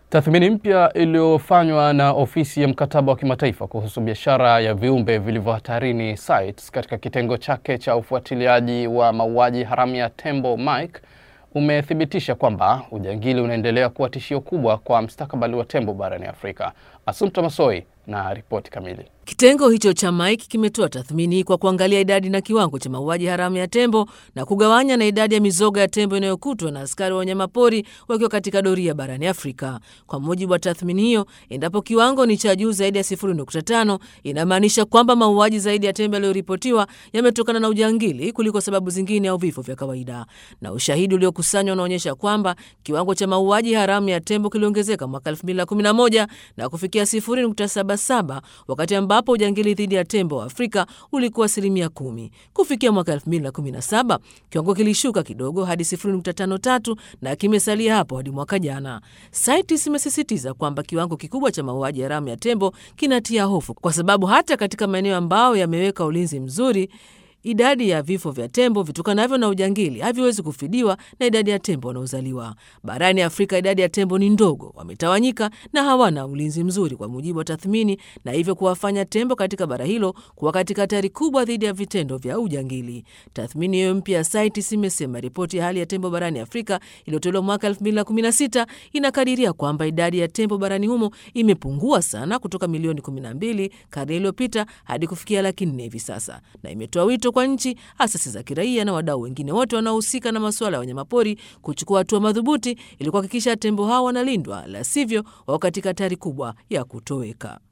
Tathmini mpya iliyofanywa na ofisi ya mkataba wa kimataifa kuhusu biashara ya viumbe vilivyo hatarini CITES katika kitengo chake cha ufuatiliaji wa mauaji haramu ya tembo Mike umethibitisha kwamba ujangili unaendelea kuwa tishio kubwa kwa mustakabali wa tembo barani Afrika. Assumpta Massoi na ripoti kamili. Kitengo hicho cha Mike kimetoa tathmini kwa kuangalia idadi na kiwango cha mauaji haramu ya tembo na kugawanya na idadi ya mizoga ya tembo inayokutwa na askari wa wanyamapori wakiwa katika doria barani Afrika. Kwa mujibu wa tathmini hiyo, endapo kiwango ni cha juu zaidi ya 0.5 inamaanisha kwamba mauaji zaidi ya tembo yaliyoripotiwa yametokana na ujangili kuliko sababu zingine au vifo vya kawaida. Na ushahidi uliokusanywa unaonyesha kwamba kiwango cha mauaji haramu ya tembo kiliongezeka mwaka 2011 na kufikia 0.77 wakati ambapo ujangili dhidi ya tembo wa Afrika ulikuwa asilimia kumi. Kufikia mwaka 2017 kiwango kilishuka kidogo hadi 0.53 na kimesalia hapo hadi mwaka jana. CITES imesisitiza kwamba kiwango kikubwa cha mauaji haramu ya tembo kinatia hofu, kwa sababu hata katika maeneo ambayo yameweka ulinzi mzuri idadi ya vifo vya tembo vitokanavyo na ujangili haviwezi kufidiwa na idadi ya tembo wanaozaliwa barani Afrika. Idadi ya tembo ni ndogo, wametawanyika na hawana ulinzi mzuri, kwa mujibu wa tathmini, na hivyo kuwafanya tembo katika bara hilo kuwa katika hatari kubwa dhidi ya vitendo vya ujangili. Tathmini hiyo mpya ya CITES imesema ripoti ya hali ya tembo barani Afrika iliyotolewa mwaka 2016 inakadiria kwamba idadi ya tembo barani humo imepungua sana kutoka milioni 12 karne iliyopita hadi kufikia laki nne hivi sasa, na imetoa wito kwa nchi, asasi za kiraia na wadau wengine wote wanaohusika na masuala ya wanyamapori kuchukua hatua madhubuti ili kuhakikisha tembo hao wanalindwa, la sivyo wao katika hatari kubwa ya kutoweka.